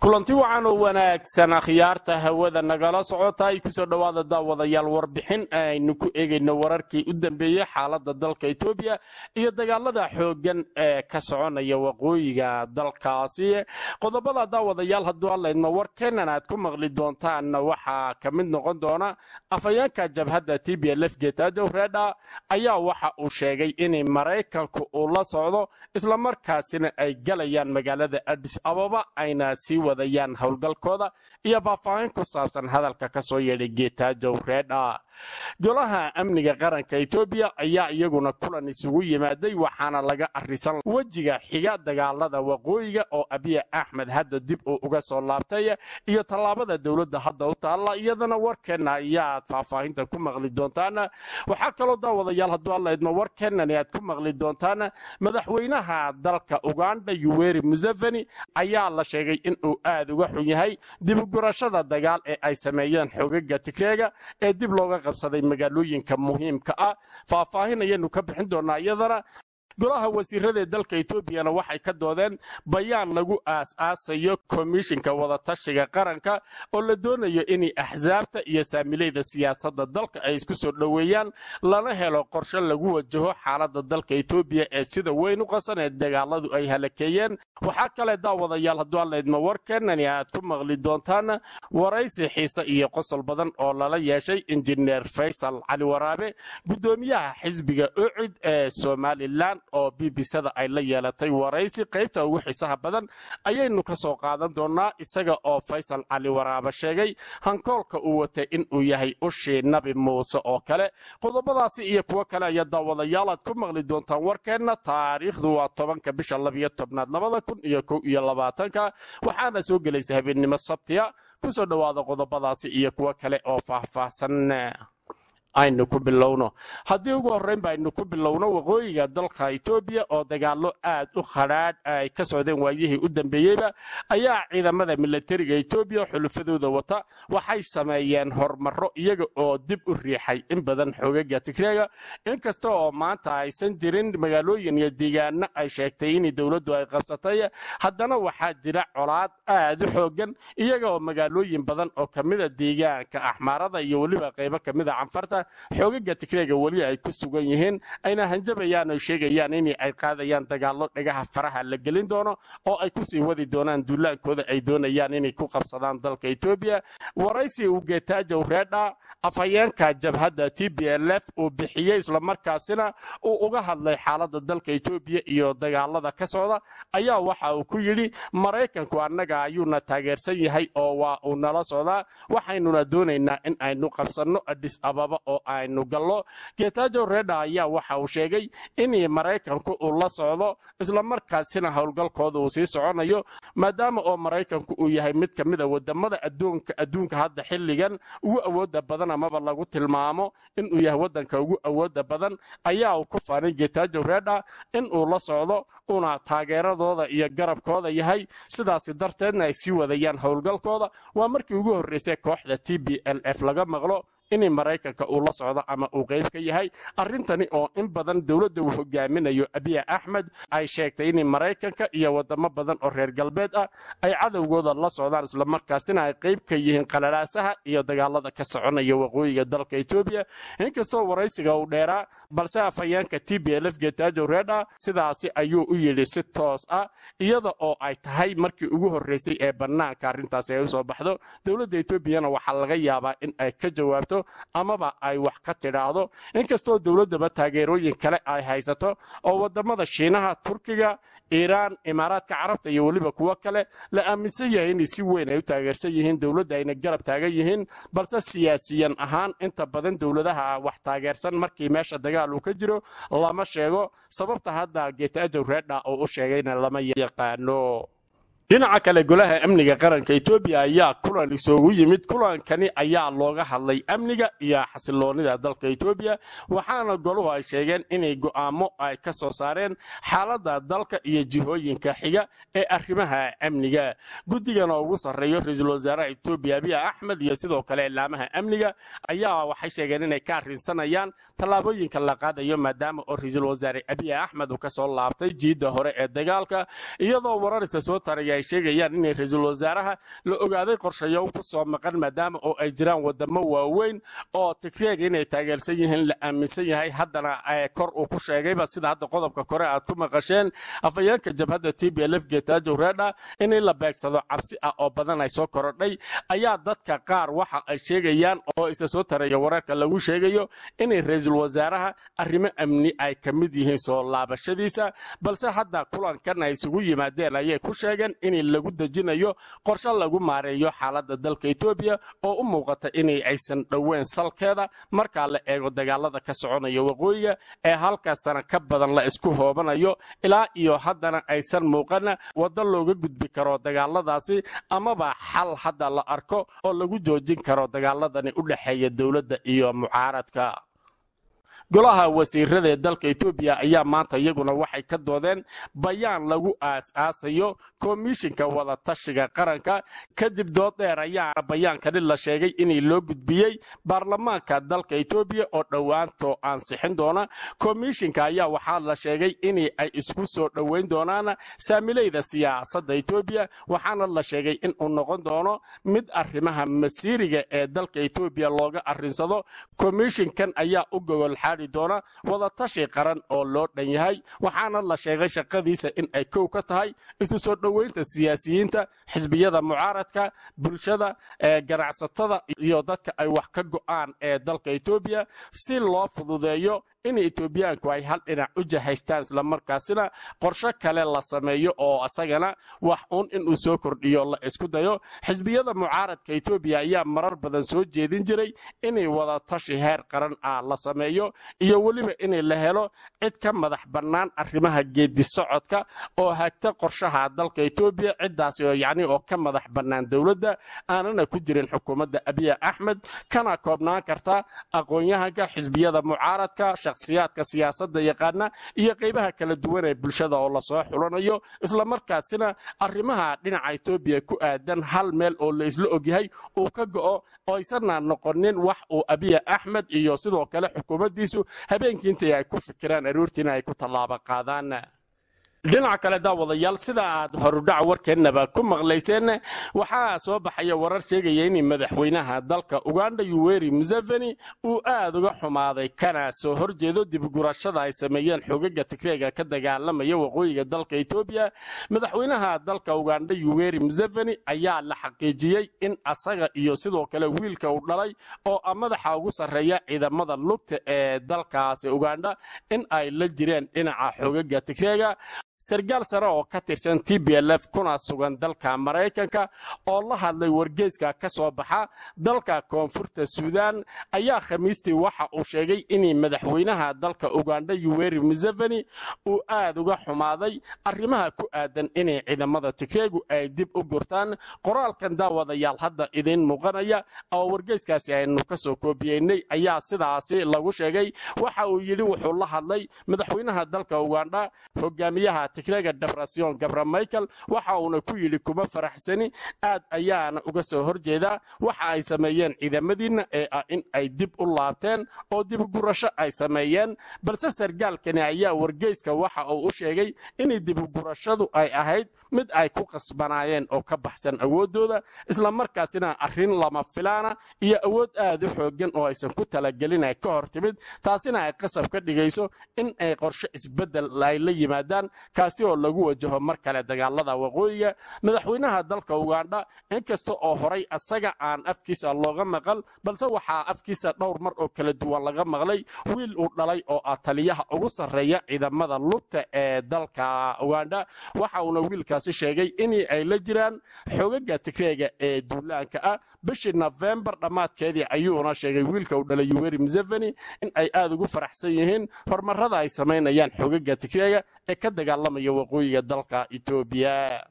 kulanti wacan oo wanaagsan akhyaarta hawada nagala socota ay kusoo dhowaada daawadayaal warbixin aynu ku eegayno wararkii u dambeeyey xaalada dalka etoobiya iyo dagaalada xooggan ee ka soconaya waqooyiga dalkaasi qodobada daawadayaal hadduu allaydma warkeenan aad ku maqli doontaan waxaa ka mid noqon doona afhayeenka jabhadda t b lf getajow redha ayaa waxa uu sheegay in maraykanku uu la socdo islamarkaasina ay galayaan magaalada adis ababa ayna sii wadayaan howlgalkooda iyo faahfaahin ku saabsan hadalka ka soo yeedhay getajow redha golaha amniga qaranka etoobiya ayaa iyaguna kulan isugu yimaaday waxaana laga arisan wejiga xiga dagaalada waqooyiga oo abiya axmed hadda dib uu uga soo laabtay iyo tallaabada dowladda hadda u taalla iyadana warkeenna ayaad faahfaahinta ku maqli doontaan waxaa kaloo daawadayaal hadduu allaydma warkeenani aad ku maqli doontaan madaxweynaha dalka uganda yuweri museveni ayaa la sheegay inuu aad uga xun yahay dibugurashada dagaal ee ay sameeyeen xogaga tigreega ee dib looga qabsaday magaalooyinka muhiimka ah faahfaahin ayaynu ka bixin doonaa iyadana golaha wasiiradaee dalka etoobiyana waxay ka doodeen bayaan lagu aas-aasayo komishinka wadatashiga qaranka oo la doonayo inay axsaabta iyo saamileyda siyaasadda dalka ay isku soo dhoweeyaan lana helo qorshe lagu wajaho xaaladda dalka etoobiya ee sida weyn u qasan ee dagaaladu ay halakeeyeen waxaa kale daawadayaal hadduu allaydma warkeenani aad ku maqli doontaan waraysi xiise iyo qosol badan oo lala yeeshay injineer faysal cali waraabe guddoomiyaha xisbiga ucid ee somalilan oo bbcda ay la yeelatay waraysi qaybta ugu xiisaha badan ayaynu ka soo qaadan doonaa isaga oo faysal cali waraaba sheegay hankoolka uu watay inuu yahay ushii nabi muuse oo kale qodobadaasi iyo kuwo kale ayaa daawadayaal aad ku maqli doontaan warkeenna taariikhdu waa tobanka bisha labiyo tobnaad labada kun iyo kow iyo labaatanka waxaana soo gelaysa habeennimo sabtiya kusoo dhowaada qodobadaasi iyo kuwo kale oo faahfaahsan aynu ku bilowno haddii ugu horreynba aynu ku bilowno waqooyiga dalka etoobiya oo dagaallo aad u khadhaadh ay ka socdeen waayihii u dambeeyeyba ayaa ciidamada milatariga etoobiya xulufadooda wata waxay sameeyeen hormarro iyaga oo dib u riixay in badan xoogaga tigreega inkasta oo maanta aysan jirin magaalooyin iyo deegaano ay sheegtay in dowladdu ay qabsatay haddana waxaa jira colaad aad u xoogan iyaga oo magaalooyin badan oo kamida deegaanka axmaarada iyo weliba qaybo kamida canfarta xoogaga tigreega weli ay ku sugan yihiin ayna hanjabayaan oo sheegayaan in ay qaadayaan dagaallo dhagaha faraha la gelin doono oo ay kusii wadi doonaan duulaankooda ay doonayaan inay ku qabsadaan dalka etoobiya waraysi uu geetaajow reedha afhayeenka jabhadda t b l f uu bixiyey islamarkaasina uu uga hadlay xaaladda dalka etoobiya iyo dagaalada ka socda ayaa waxa uu ku yidhi maraykanku annaga ayuuna taageersan yahay oo waa uu nala socdaa waxaynuna doonaynaa in aynu qabsanno adis ababa oo aynu gallo getajow redha ayaa waxa uu sheegay in maraykanku uu la socdo islamarkaasina howlgalkooda uu sii soconayo maadaama oo maraykanku uu yahay mid ka mida wadamada adduunka hadda xilligan ugu awooda badan amaba lagu tilmaamo inuu yahay wadanka ugu awooda badan ayaa uu ku faanay getajow redha inuu la socdo una taageeradooda iyo garabkooda yahay sidaasi darteedna ay sii wadayaan howlgalkooda waa markii ugu horreysay kooxda t b l f laga maqlo in maraykanka uu la socdo ama uu qayb ka yahay arrintani oo in badan dowladda uu hogaaminayo abiya axmed ay sheegtay in maraykanka iyo wadamo badan oo reer galbeed ah ay cadowgooda la socdaan islamarkaasina ay qayb ka yihiin qalalaasaha iyo dagaalada ka soconaya waqooyiga dalka etoobiya inkastoo waraysiga uu dheeraa balse afhayeenka t b lf getajow redha sidaasi ayuu u yidhi si toos ah iyada oo ay tahay markii ugu horreysay ee bannaanka arrintaasi ay usoo baxdo dowladda etoobiyana waxaa laga yaabaa in ay ka jawaabto amaba ay wax ka tidhaahdo inkastoo dowladdaba taageerooyin kale ay haysato oo wadamada shiinaha turkiga iiraan imaaraadka carabta iyo weliba kuwo kale la aaminsan yahay inay si weyn ay u taageersan yihiin dowladda ayna garab taagan yihiin balse siyaasiyan ahaan inta badan dowladaha wax taageersan markii meesha dagaal uu ka jiro lama sheego sababta hadda getajow reedha oo u sheegayna lama yaqaano dhinaca kale golaha amniga qaranka etoobiya ayaa kulan isugu yimid kulankani ayaa looga hadlay amniga iyo xasiloonida dalka etoobiya waxaana goluhu ay sheegeen inay go'aamo ay ka soo saareen xaaladda dalka iyo jihooyinka xiga ee arrimaha amniga guddigana ugu sarreeyo ra-iisul wasaaraha etoobiya abiy axmed iyo sidoo kale ilaamaha amniga ayaa waxay sheegeen inay ka arrinsanayaan tallaabooyinka la qaadayo maadaama oo ra-iisul wasaare abiy axmed uu kasoo laabtay jiidda hore ee dagaalka iyadoo wararisa soo taraya ay ay sheegayaan inay ra-iisul wasaaraha la ogaaday qorshayo ku soo maqan maadaama oo ay jiraan wadamo waaweyn oo tigreega inay taageersan yihiin la aaminsan yahay haddana kor uu ku sheegayba sida hadda qodobka kore aad ku maqasheen afayeenka jabhadda t b lf getajo redha in la beegsado cabsi ah oo badan ay soo korodhay ayaa dadka qaar waxa ay sheegayaan oo isa soo taraya wararka lagu sheegayo inay ra-iisul wasaaraha arrimo amni ay ka mid yihiin soo laabashadiisa balse hadda kulankan ay isugu yimaadeen ayay ku sheegeen in lagu dejinayo qorshe lagu maareeyo xaaladda dalka etoobiya oo u muuqata inay aysan dhoweyn salkeeda markaa la eego dagaalada ka soconaya waqooyiga ee halkaas sana ka badan la isku hoobanayo ilaa iyo haddana aysan muuqana waddo looga gudbi karo dagaaladaasi amaba xal hadda la arko oo lagu joojin karo dagaaladani u dhexeeya dowladda iyo mucaaradka golaha wasiirada ee dalka etoobiya ayaa maanta iyaguna waxay ka doodeen bayaan lagu aas-aasayo komishinka wadatashiga qaranka kadib dood dheer ayaana bayaankani la sheegay inay loo gudbiyey baarlamaanka dalka etoobiya oo dhowaanto ansixin doona komishinka ayaa waxaa la sheegay in ay isku soo dhoweyn doonaan saamileyda siyaasadda etoobiya waxaana la sheegay inuu noqon doono mid arrimaha masiiriga ee dalka etoobiya looga arrinsado komishinkan ayaa u gogol xaadi doona wadatashi qaran oo loo dhan yahay waxaana la sheegay shaqadiisa in ay kow ka tahay isu soo dhoweynta siyaasiyiinta xisbiyada mucaaradka bulshada ganacsatada iyo dadka ay wax ka go'aan ee dalka etoobiya si loo fududeeyo in etoobiyaanku ay hal dhinac u jahaystaan islamarkaasina qorsho kale la sameeyo oo isagana wax uun inuu soo kordhiyo la isku dayo xisbiyada mucaaradka etoobiya ayaa marar badan soo jeedin jiray inay wadatashi heer qaran ah la sameeyo iyo weliba inay la helo cid ka madax bannaan arrimaha geedi socodka oo hagta qorshaha dalka etoobiya ciddaasi oo yacni oo ka madax bannaan dowladda aanana ku jirin xukuumadda abiya axmed kana koobnaan karta aqoon-yahanka xisbiyada mucaaradka shakhsiyaadka siyaasadda yaqaana iyo qaybaha kala duwan ee bulshada oo lasoo xulanayo islamarkaasina arrimaha dhinaca etoobiya ku aadan hal meel oo la isla ogyahay uu ka go'o oo aysana noqonin wax uu abiya axmed iyo sidoo kale xukuumaddiisu habeenkii intii ay ku fikiraan aroortiina ay ku tallaabo qaadaan dhinaca kale daawadayaal sida aad horudhac warkeennaba ku maqlayseen waxaa soo baxaya warar sheegaya in madaxweynaha dalka uganda yuweri museveni uu aad uga xumaaday kana soo horjeedo dibgurashada ay sameeyeen xogaga tigreega ka dagaalamaya waqooyiga dalka etoobiya madaxweynaha dalka uganda yuweri museveni ayaa la xaqiijiyey in asaga iyo sidoo kale wiilka uu dhalay oo a madaxa ugu sarreeya ciidamada lugta ee dalkaasi uganda in ay la jireen dhinaca xogaga tigreega sargaal sare oo ka tirsan t b l f kuna sugan dalka maraykanka oo la hadlay wargeyska ka soo baxa dalka koonfurta suudaan ayaa khamiistii waxa uu sheegay in madaxweynaha dalka uganda yuweri museveni uu aad uga xumaaday arrimaha ku aadan inay ciidamada tigreegu ay dib u gurtaan qoraalkan daawadayaal hadda idiin muuqanaya oo wargeyskaasi aynu ka soo koobiyeynay ayaa sidaasi lagu sheegay waxa uu yidhi wuxuu la hadlay madaxweynaha dalka uganda hogaamiyaha tigreega debrasyon gabra michael waxa uuna ku yidhi kuma faraxsani aad ayaana uga soo horjeedaa waxa ay sameeyeen ciidamadiinna ee ah in ay dib u laabteen oo dibugurasho ay sameeyeen balse sargaalkani ayaa wargeyska waxa uu u sheegay in dibugurashadu ay ahayd mid ay ku qasbanaayeen oo ka baxsan awooddooda islamarkaasina arrin lama filaana iyo awood aad u xoogan oo aysan ku talagelin ay ka hor timid taasina ay qasab ka dhigayso in ay qorshe isbeddel ay la yimaadaan kaasi oo lagu wajaho mar kale dagaalada waqooyiga madaxweynaha dalka uganda inkasta oo horay asaga aan afkiisa looga maqal balse waxaa afkiisa dhowr mar oo kala duwan laga maqlay wiil uu dhalay oo ah taliyaha ugu sarreeya ciidamada lugta ee dalka uganda waxa uuna wiilkaasi sheegay in ay la jiraan xogaga tigreega ee duulaanka ah bishii nofembar dhammaadkeedii ayuuna sheegay wiilka uu dhalay yuweri museveni in ay aad ugu faraxsan yihiin horumarada ay samaynayaan xogaga tigreega ee ka dagaalamaya waqooyiga dalka etoobiya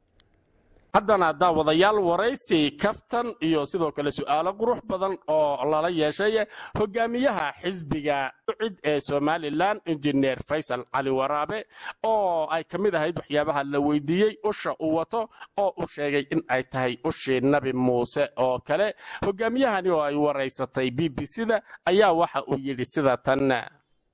haddana daawadayaal waraysi kaftan iyo sidoo kale su'aalo qurux badan oo lala yeeshay hogaamiyaha xisbiga ucid ee somalilan injineer faysal cali waraabe oo ay ka mid ahayd waxyaabaha la weydiiyey usha uu wato oo uu sheegay in ay tahay ushii nabi muuse oo kale hogaamiyahani oo ay waraysatay b b c da ayaa waxa uu yidhi sida tan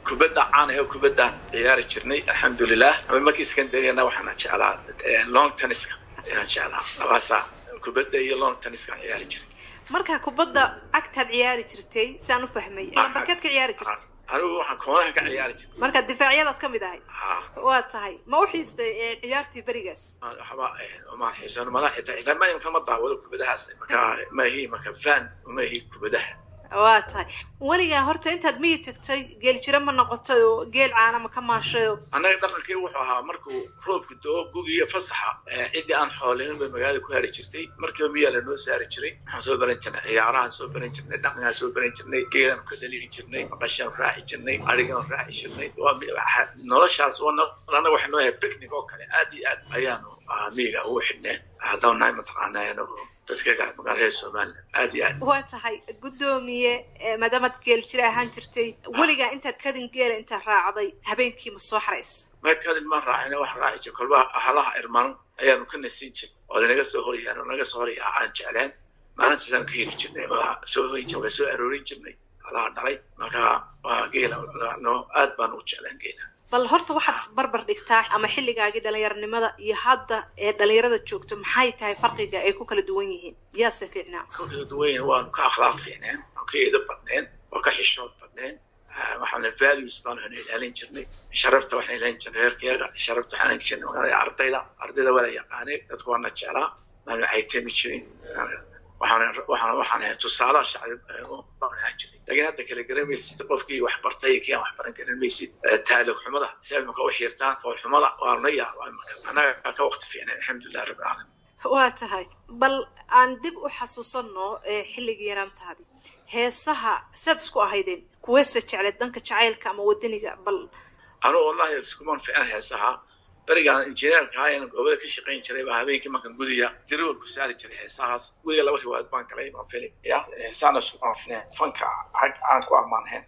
kubadda caan ahe kubaddaan ciyaari jirnay alxamdulilah markii iskandariana waxaana jeclaa long tenniska ayaan jeclaa labaasaa kubadda iyo long tenniskaan ciyaari jiray marka kubadda cagtaad ciyaari jirtay saan u fahmay lambarkeed ka ciyaari jirtay anigu waxaan koonaha ka ciyaari jiray marka difaacyadaad ka mid ahay ha waa tahay ma u xiistay ciyaartii berigaas waxba uma xiisan mala xitaa xitaa ma imka ma daawado kubadahaas marka maahi marka fan maahi kubadaha waa tahay weligaa horta intaad miyi tagtay geel jiro ma noqotay oo geel caana ma ka maashay oo annaga dhaqankii wuxuu ahaa markuu roobku do-o gugiyo fasaxa ciddii aan xoolayn bay magaalada ku hari jirtay markiiba miyaa lanoo saari jiray waxaan soo baran jirnay ciyaarahaan soo baran jirnay dhaqankaan soo baran jirnay geelaan ka dhaliri jirnay maqashaan raaci jirnay arigaan raaci jirnay noloshaas annaga waxay noo yahay picnic oo kale aad iyo aad ayaanu miyiga ugu xidhneen haddaan nahay mataqaanaa anagu dadka magaalada somaliland aad iyo aad waa tahay guddoomiye maadaamaad geel jira ahaan jirtay weligaa intaad kadin geela intaad raacday habeenkii ma soo xarays ma kadin maan raacina wax raaci jir kolba halaha irmaan ayaanu ka nasiin jir oo lanaga soo horyaano naga soo horyaa aan jecleen maalintaasaan ka heli jirnay oo soo hoyin jir waa soo aroorin jirnay halaha dhalay marka waa geela no aad baan u jecleen geela bal horta waxaad isbarbar dhigtaa ama xilligaagii dhalinyaronimada iyo hadda ee dhalinyarada joogto maxay tahay farqiga ay ku kala duwan yihiin yaase fiicnaa ku kala duwan yihiin waanu ka akhlaaq fiicneen waan ka eedo badneen waan ka xishood badneen waxaana values baanu ilaalin jirnay sharafta waxaan ilaalin jirnay reerkeega sharafta waxaan ilaalin jirnay magaalada ardayda ardayda waa la yaqaanay dadku waana jeclaa maanu caytami jirin waxaan waxaan waxaan ahay tusaalaha shacbi baan ahaan jiray laakiin hadda kala garamaysid qofkii wax bartay kii aan wax baran karin maysid taalog xumada si ay maka u xiirtaan fool xumada waa na yaabaa marka annaga ka waqti fiicnay alxamdulilah rabbi caalamiin waa tahay bal aan dib u xasuusanno xilligii yaraantaadii heesaha saad isku ahaydeen kuweese jecleed danka jacaylka ama wadaniga bal anugu wallahi iskumaan fiicna heesaha berigaan injineerka ahaayeen goobada ka shaqayn jiray baa habeenkii markan gudiya diriwal ku saari jiray heesahaas gudiga laba riwaayad baan galay baan fili ya heesaana iskumaan fiicneen fanka cag aan ku ammaanheen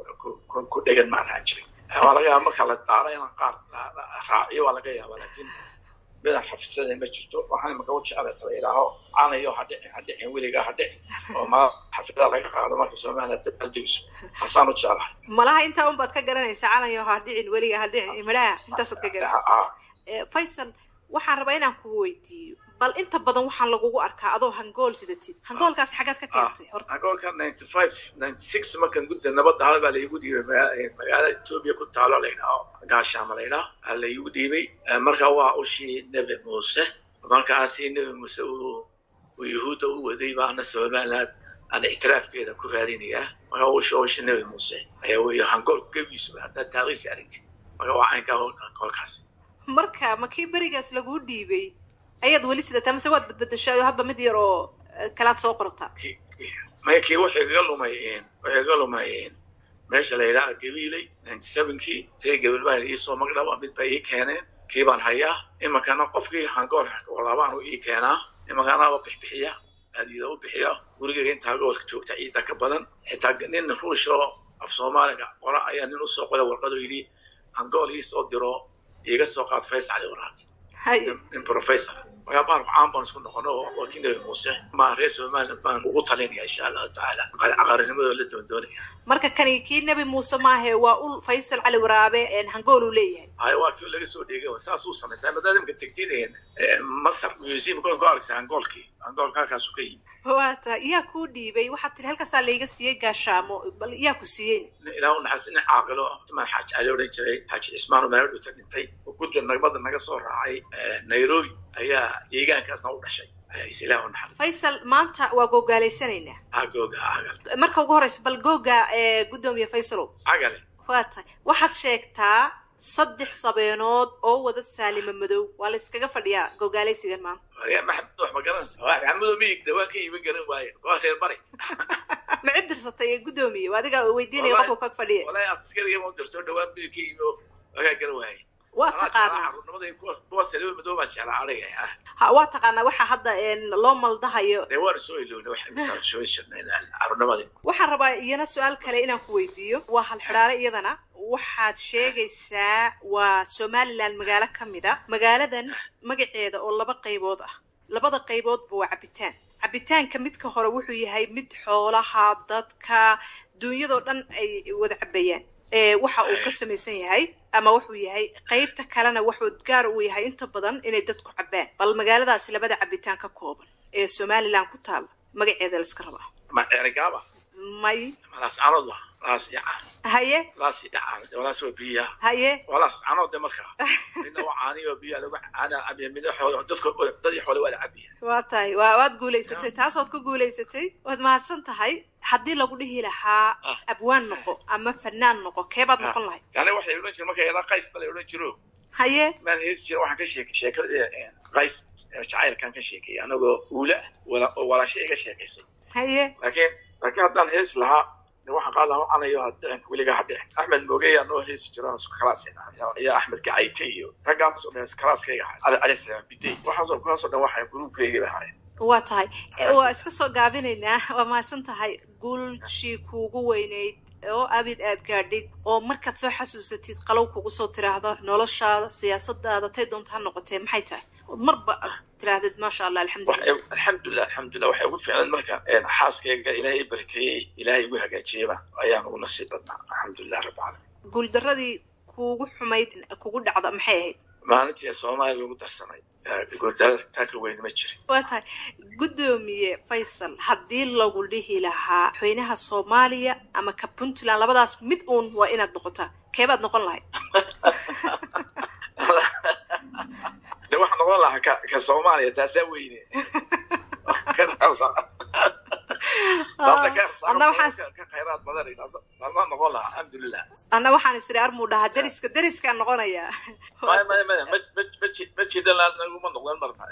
ku dhegan maan ahaan jiray waa laga yaaba marka la daaro inaan qaar raaciyo waa laga yaaba laakiin midaan xafisada ma jirto waxaan imaka u jeclay tala ilaaho canayo ha dhicin ha dhicin weligaa ha dhicin oo ma xafidada laga qaado marka soomaaliya dabaaldegso hasaan u jeclahay malaha intaa un baad ka garanaysaa canayo ha dhicin weligaa ha dhicin midhaha intaasaad ka garanaysa faysal waxaan rabaa inaan kugu weydiiyo bal inta badan waxaan lagugu arkaa adoo hangool sidatid hangoolkaas xagaad ka keentay horta hangoolka ninety five ninety six markan gudda nabadda hal baa laigu dhiibay magaalada etoobiya ku taalo laydhaho gaashaama laydhaho aa laigu dhiibay marka waa ushii nebi muuse markaasi nebi muuse uu uu yuhuudda u waday baana somaliland aan ictiraafkeeda ku raadinayaa marka ushi ushi nebi muuse ayaa weeye hangoolku gebiisu haddaad taariisi aragtid marka waa caynkaa hangoolkaasi marka ma kii berigaas laguu dhiibay ayaad weli sidataa mase waad badbadashaado hadba mid yar oo kalaad soo qortaa maya kii waxay kaga lumay waxay kaga lumay meesha la yidhaha gabiiley ninety sevenkii reer gabiil baa iisoo magdhaba mid baa ii keeneen kii baan hayaa imankana qofkii hangool labaan u ii keenaa imankana waa bixbixiya aadiida u bixiya gurigeyga intaa gobolka joogta ciida ka badan xitaa nin ruush oo af soomaaliga qora ayaa nin usoo qoray warqado yidhi hangool iisoo diro iiga soo qaad faysal cali waraabi nin professor markaa baanku caan baan isku noqono waa kii nebi muuse ma reer somaliland baan ugu talinaya insha allahu tacaala caqarinimadoo la doondoonaya marka kani kii nebi muuse maahe waa ul faysal cali waraabe hangool uu leeyahay hay waa kii laga soo dheegay saasuu samaysaa madaad imka tegtid masar museum ku arkaysa hangoolkii hangoolka halkaasu ka yimi waa tahay yaa kuu dhiibay waxaad tiri halkaasaa layga siiyey gaashaamo bal yaa ku siiyey ilaa u naxas nin caaqilo timaan xaaji cali odhan jiray xaaji cismaan oo meelo dhuta dhintay gudda nagmada naga soo raacay nairobi ayaa deegaankaasna u dhashay is ilaah u naxariis faysal maanta waa googaalaysanayna ha googa agal marka ugu horeysa bal googa guddoomiye faysalow agale waa tahay waxaad sheegtaa saddex sabeenood oo wada saalima madow waa la iskaga fadhiyaa gogaalaysigan maanta maxamed wax ma garanaysa maxamedo miyigda waa ka iima garan waaye waa reer bari ma cid dirsatay ee guddoomiye adiga weydiinaya qofku kag fadhiya walahi askariga ma dirto dhawaan midig ka yimi oo waa kaa garan waaye waa taqaanaa carruurnimaday kuwa saliba madow baa jeclaa ariga ha waa taqaanaa waxaa hadda loo maldahayo dee waan soo ilowna wax misaan soo jirnay carruurnimadii waxaan rabaa iyana su-aal kale inaan ku weydiiyo waa hal xidhaale iyadana waxaad sheegaysaa waa somaliland magaalo ka mid a magaaladan magaceeda oo laba qaybood ah labada qayboodba waa cabitaan cabitaanka midka hore wuxuu yahay mid xoolaha dadka duunyadoo dhan ay wada cabayaan waxa uu ka samaysan yahay ama wuxuu yahay qaybta kalena wuxuu gaar uu yahay inta badan inay dadku cabbaan bal magaaladaasi labada cabitaan ka kooban ee somalilan ku taala magaceeda la iska rabaa ma ergaaba may malaas canood wa laas iyo caan haye laas iyo caan walaas waa biyaha haye walaas canood de markaa midna waa caani oo biyaha lagu caana cabiya midna xoolo dadka dad iyo xoole waa la cabiya waa tahay waa waad guulaysatay taas waad ku guulaysatay waad mahadsan tahay haddii lagu dhihi lahaa abwaan noqo ama fanaan noqo keebaad noqon lahayd yani waxa la odhan jira marka yadaa qays ba la odhan jiro haye maan heesi jira waxaan ka sheekay sheekada qays jacaylkan ka sheekay anagoo uula ah oo walaasho iga sheekaysay haye laakiin laakiin haddaan heesi lahaa de waxaan qaad lahaa canayo hadhicin weliga hadhicin axmed moogeyaa noo heesi jira isku kalaasayna iyo axmed gacayte iyo raggaas oo dhan kalaaskayga ahay cali salaam bidey waxaasoo kuwaasoo dhan waxay gruubkayga ahaayeen waa tahay waa iska soo gaabinaynaa waa mahadsan tahay guulshii kuugu weynayd oo abid aad gaadhid oo markaad soo xasuusatid qalow kugu soo tiraahdo noloshaada siyaasadaada tay doonta ha noqotee maxay tahay ood marba aad tiraahdid maasha allah alxamdulilah alxamdulilah alxamdulilah waxay ugu fiicnayd marka xaaskayga ilaahay i barakeeyey ilaahay igu hagaajiyeyba ayaan ugu nasiib badnaa alxamdulilah rabbi caalamiin guuldaradii kuugu xumayd kugu dhacda maxay ahayd maalintii soomaaliya lagu darsamay guuldarada taa ka weyn ma jirin waa tahay guddoomiye faysal haddii lagu dhihi lahaa madaxweynaha soomaaliya ama ka puntland labadaas mid uun waa inaad noqotaa keebaad noqon lahayd de waxaan noqon lahaa ka ka soomaaliya taasaa weyne ka khayraad badan taasaan noqon lahaa alxamdulilah anna waxaan isiri armuu dhahaa deriska deriskaan noqonayaa maya maya maya ma jidalaad naguma noqdan marna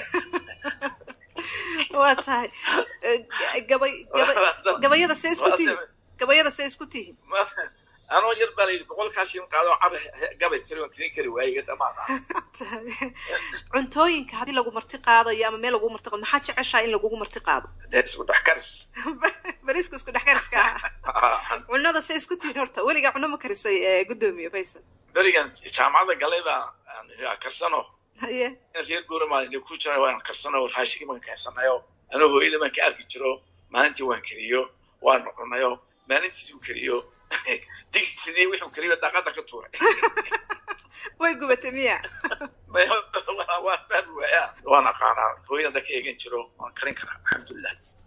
waa tahay gabay gabay gabayada see isku tihiin gabayada see isku tihiin anoo yar baa layidhi boqolkaa shilin qaado cabe gabay tiri waan kelin kari waayey dhamaada cuntooyinka haddii lagu marti qaadayo ama meel lagu marti qaado maxaa jeceshaa in lagugu marti qaado dee isku dhex karis bariisku isku dhex kariska ah cunada see isku tihiin horta weligaa cuno ma karisay guddoomiye faysal berigan jaamacadda galay baa karsano haye reer guuramaa ku jira waan karsano raashigi baan keensanayo anoo hooyada baan ka arki jiro maalintii waan keriyo waan cunayo maalintiisi uu keriyo digsidii wuxuu keriyo daaqada ka tuuray way gubatay miya waan fahmi waayaa waan aqaanaa hooyada ka eegan jiro waan karin karaa alxamdulilah